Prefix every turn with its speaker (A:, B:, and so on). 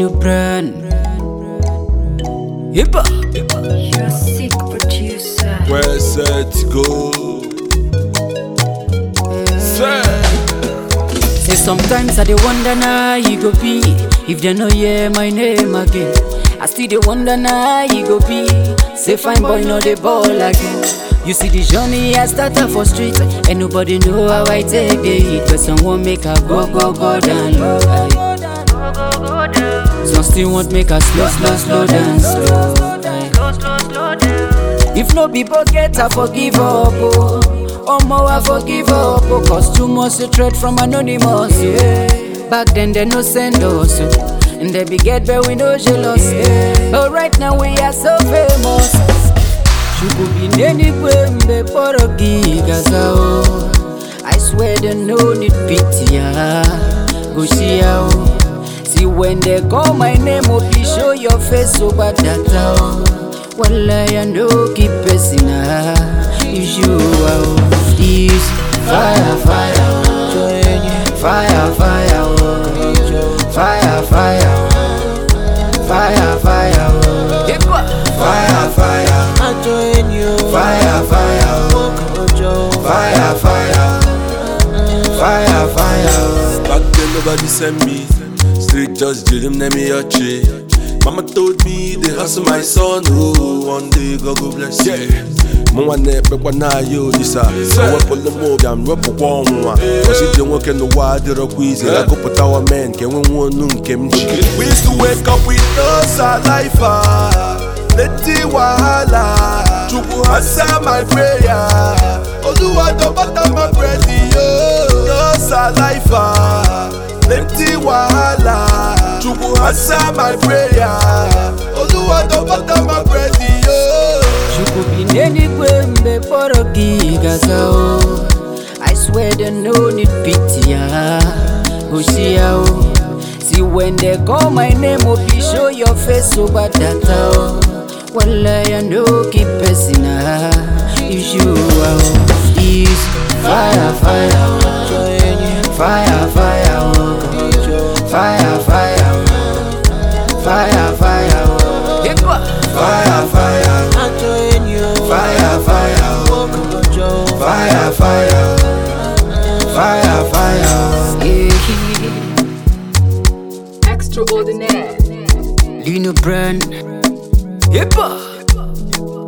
A: Lino Brand. Hippa.
B: You're a sick producer.
C: Where set to go? Say,
A: Say sometimes I dey wonder now you go be if they no hear my name again. I still dey wonder now you go be. Say fine boy no dey ball again. You see the journey I started for street and nobody know how I take the hit. But someone make I go go go down low. aye. Some still want make I slow slow slow down slow. aye. If no be bucket, I forgive up. Oh, oh more I forgive up. Oh, cause too much a threat from anonymous. Yeah. Back then they no send us. oh. And they be get but we no jealous. Yeah. But right now we are so famous. Shukubineni kwembe porogi gaza oh. I swear they no need pity ah. Go see how. See when they call my name, oh please show your face so bad that oh. Well I know keep pressing ah. If you are this fire fire oh. Fire fire oh. Fire fire oh. Fire fire oh. Fire fire Fire fire oh. Fire fire Fire fire
C: back then nobody sent me. Street just did him name me a tree. Mama told me they hustle my son. Oh, one day God go bless you. Mo wa na ekpe kwa na yo disa Owe polo mo bịam rọpụ kwa ọnwụnwa Kwesị je nwoke n'ụwa adịrọkwa izi Agụpụtawa men nke nwe nwe onu nke m ji We used to wake up with no saliva Plenty wahala Chukwu answer my prayer Oluwa don butter my bread yo No saliva Plenty wahala Chukwu answer my prayer Oluwa don butter my bread yo
A: Shukubineni kwembe porogi gaza oh. I swear they no need pity ah. Go see how. See when they call my name, oh please show your face so bad that oh. Well I know keep pressing ah. If you are this fire fire oh. Fire fire oh. Fire fire oh. Fire fire oh. Fire fire Fire fire oh. Fire fire Fire fire yeah.
B: Extraordinaire.
A: Lino Brand Hippa